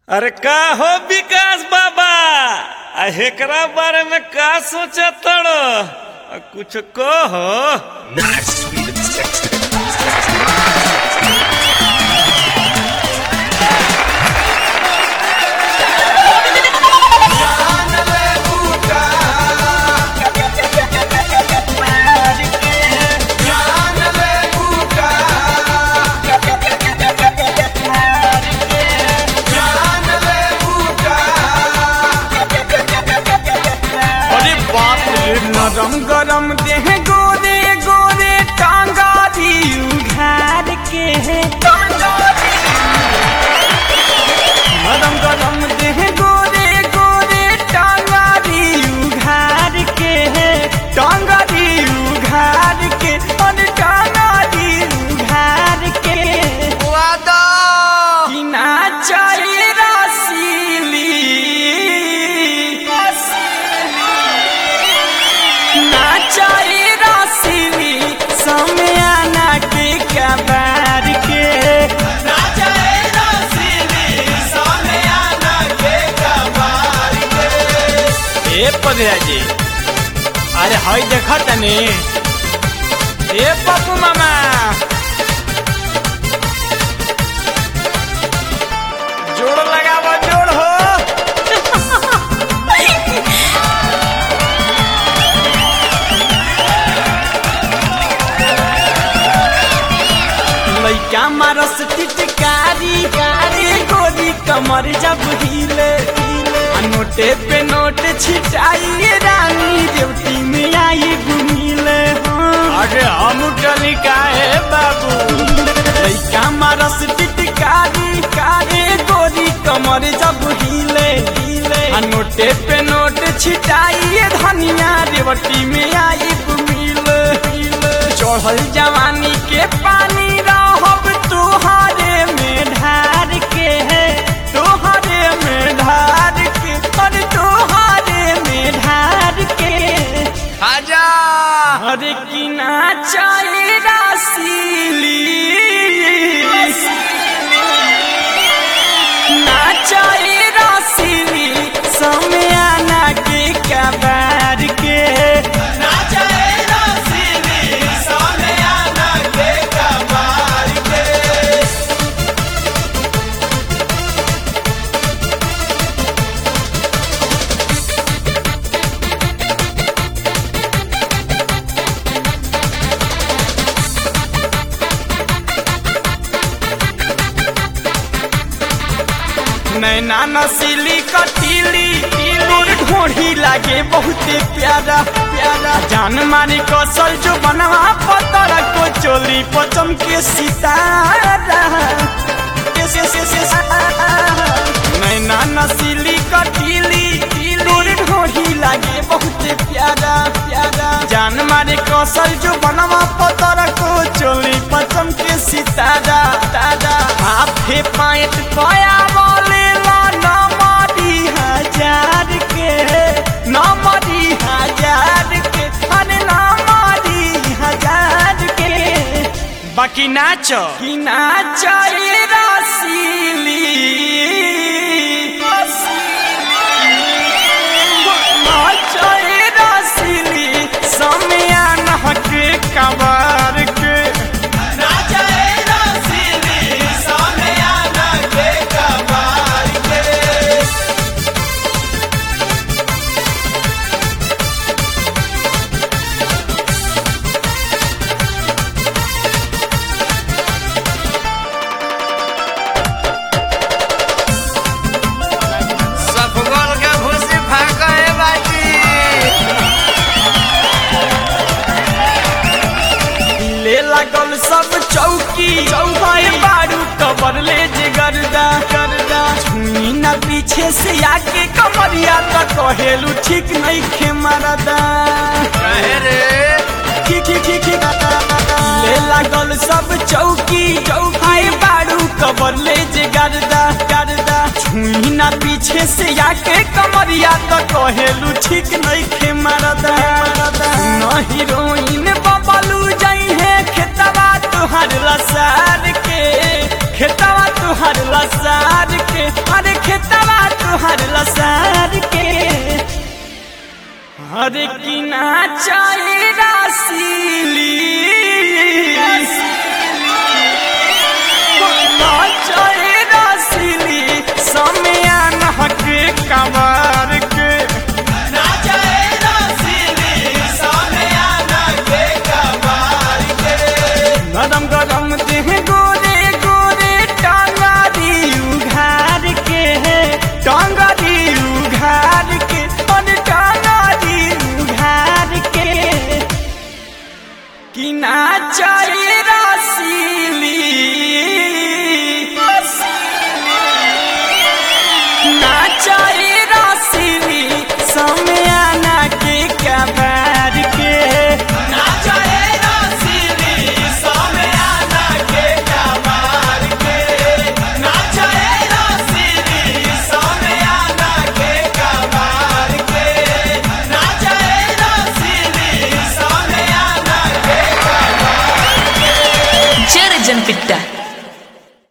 अरे का हो विकास बाबा आ हेकरा बारे में का सोचा तड़ो आ कुछ कहो Nice, sweet and sexy. अरे बाप रे नरम गरम देह गोरे गोरे टांगा दी उघार के नरम गरम देह गोरे गोरे टांगा दी उघार के टांगा दी उघार के और टांगा दी उघार के वादा कि ना चाहिए रसीली नाचाई रसीली समयाना के कबार के नाचाई रसीली समयाना के कबार के ए पगला जी अरे हई देखा तनी ए पप्पू मामा जोड़ लगावा जोड़ हो लैका मारस टिटकारी कारी गोरी कमर जब हिले आ नोटे पे नोट छिटाई रानी देवती में आई घुमिले अरे हम टली काहे बाबू लैका मारस टिटकारी कारी गोरी कमर जब हिले हिले आ नोटे पे नोट छिटाई धनिया देवती में आई घुमिले चढ़ल जवानी के पानी रहब तुहारे में ढार के है तुहारे में ढार के और तुहारे में ढार के आजा अरे की ना चाहे रासीली ना चाहे रासीली समयाना के कबार के ना चाहे रासीली समयाना के कबार के नैना नसीली कटीली तोर ढोढ़ी लागे बहुते प्यारा प्यारा जान मारी कौशल जो बनवा पतर को चोली पचम के सितारा के से से से नैना नसीली कटीली तोर ढोढ़ी लागे बहुते प्यारा प्यारा जान मारे कौशल जो बनवा पतर को चोली पचम के सितारा दादा हाथे पाएट पाया बोले ला नमरी हजार के नमरी हजार के अरे नमरी हजार के बाकी नाच कि नाच ये रसीली नाच ये रसीली समयान के कबार के नाच ये रसीली समयान के कबार के सफगोल के भूसी फाका है बाजी ले लागल सब चौकी चौकी बारू कबर ले जे गर्दा गर्दा छुई ना पीछे से आके कमरिया त कहेलू ठीक नहीं खे मरदा कहे रे ठीक ठीक ठीक ठीक ले लागल सब चौकी चौकी बारू कबर ले जे गर्दा गर्दा छुई ना पीछे से आके कमरिया त कहेलू ठीक नहीं खे मरदा न हीरोइन बबलू जाई है खेतवा तुहर लसार के खेतवा तुहर लसार के अरे खेतवा तुहर लसार के अरे की नाचाए रासीली नाचाए रासीली समियान हके कमर के नरम गरम देह गोरे गोरे टांगारी उघार के टांगारी उघार के और टांगारी उघार के कि नाचाए रासीली नाचाए रासीली समियाना के कबार के नाचाए रासीली समियाना के कबार के नाचाए रासीली समियाना के कबार के नाचाए रासीली समियाना Jere Janpitta